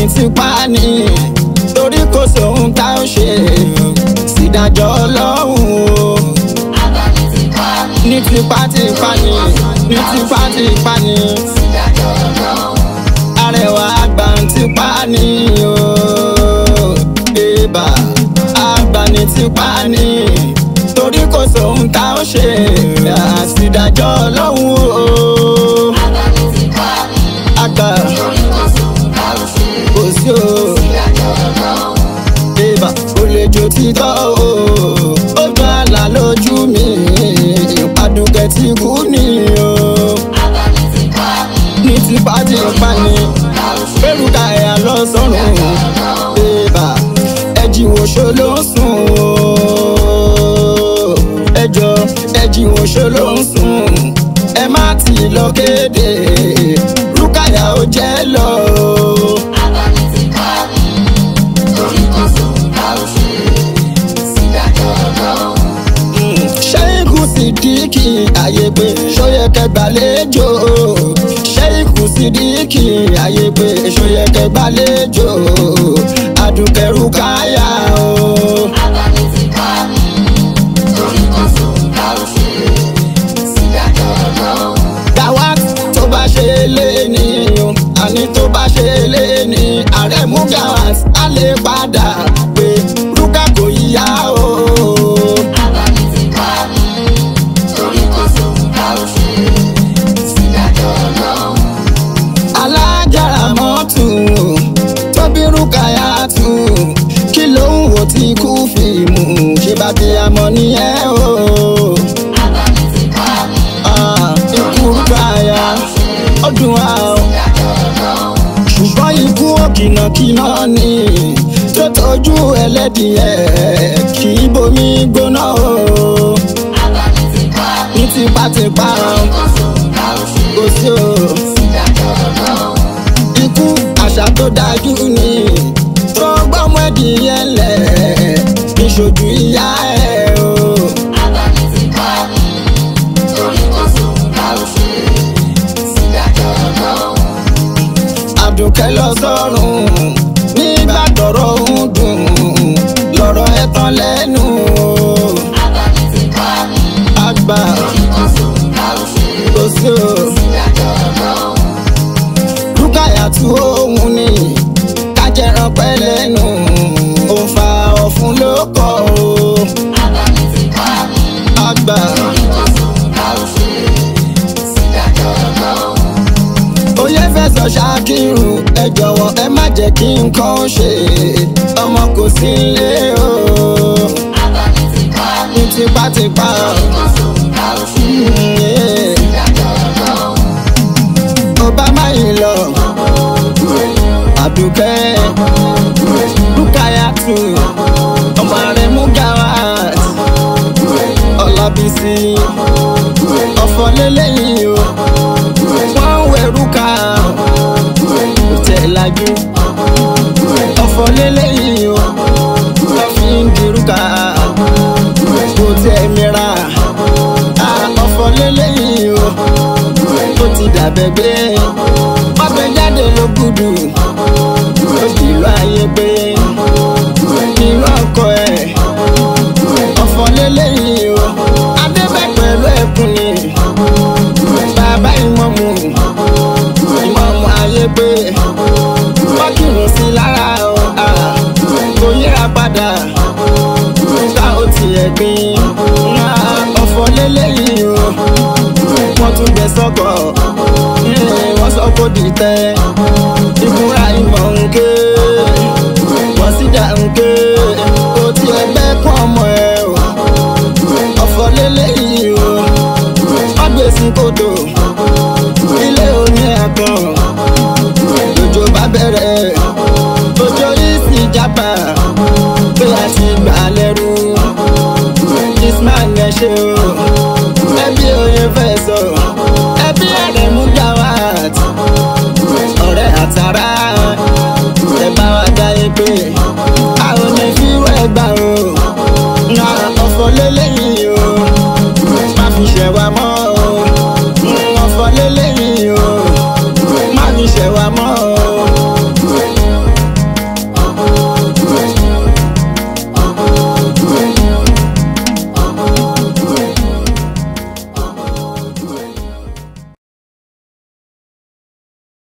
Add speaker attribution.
Speaker 1: ní tipa ni torí kò sóhun tá ó ṣe sídájọ́ ọlọ́run o ní tipátipá ni ní tipátipá ni arẹwà àgbà ń tipa ni o bébà àgbà ní tipa ni torí kò sóhun tá ó ṣe àsìdájọ́ ọlọ́run o àgbà kò sí o bébà kò lè jó títọ́ o ó jọ àlà lójú mi ìpàdùkẹ́ ti kú ni o ní tipátipá ni pẹ̀lúkà ẹ̀yà lọ sọ́run bébà ẹ̀jì wo ṣo ló ń sùn o ẹjọ́ ẹ̀jì wo ṣo ló ń sùn ẹ má ti lọ kéde rúkàyà ó jẹ́ lọ o. ṣẹ́yìnkù sídìkì àyè pé ṣóyẹ kẹgbàlejò ṣẹ́yìnkù sídìkì àyè pé ṣóyẹ kẹgbàlejò àdùkẹ́rù káyà o. Gawat tó bá ṣe lé ní o àní tó bá ṣe lé ní ààrẹ mú Gawat á lè padà pé rúkà kò yíyá o. alájàrà mọ́tò tóbi rúkàyà tù kí ló ń wò tí kú fíìmù ṣe bá bí amọ̀ nìyẹn o. Ah, ikú rúkàyà ọdún wa o ṣùgbọ́n ikú òkìnàkìnà ni tó tọ́jú ẹlẹ́dìẹ̀ kì í bomi gbóná o ní tipátipá kò sí o ikú àṣà tó dájú ni tó gbọ́mọ ẹ̀dìyẹ lẹ̀ níṣojú ìyá ẹ̀ o. àdùnkẹ́ lọ sọ́run nígbà tọ̀rọ̀ ń dùn lọ́rọ̀ ẹ̀ tán lẹ́nu o. àgbà kò sí o. rúkàyà tú òun ni kájẹran pẹ́ lẹ́nu ó fa ọ̀fun ló kọ́ o. àgbà oyè fẹsọ̀ ṣáàkìrù ẹ jọ̀wọ́ ẹ má jẹ́ kí nǹkan ṣe ọmọ kò sí ilé o. ní tipátipá Mm, yeah. obama yìí lọ àdùkẹ́ rúkàyàtù ọmọ rẹ̀ mú Gawat ọlábísí ọ̀fọ̀ lélẹ́yìn o wọ́n ń wẹ̀rú ká tẹ̀ lájú ọ̀fọ̀ lélẹ́yìn o wọ́n fi ń dirú ká kò tẹ̀ mìíràn ọ̀fọ̀ lélẹ́yìn o ó ti dàbẹ̀ gbé ọbẹ̀ jáde ló gùdù ó kìlọ̀ ayé pé irú ọkọ ẹ̀ ọ̀fọ̀ lélẹ́yìn o adébẹ̀ pẹ̀lú ẹ̀kún ni bàbá ìmọ̀mù ìmọ̀mù ayé pé wọ́n kìlọ̀ sí lára o ah, kò yíra padà ká ó tiẹ̀ gbin ah, ọ̀fọ̀ lélẹ́yìn o wọ́n tún jẹ sọ́kọ̀ wọ́n sọ kó di tẹ́ ìbúra ìmọ̀ ń ké wọ́n sì jà ń ké kò tiẹ̀ gbẹ́kún ọmọ ẹ̀ o ọ̀fọ̀ lélẹ́yìn o ọgbẹ́sìn kòtò ilé oní ẹ̀kan lójó bá bẹ̀rẹ̀ lójó yìí sì jábà pé a ti gbà lẹ́rú ismail ẹ ṣe o ẹbí oye fẹ́ sọ ẹbí ẹ̀rẹ̀ mú Gawat ọ̀rẹ́ àtàrà ẹ bá wa dáyé pé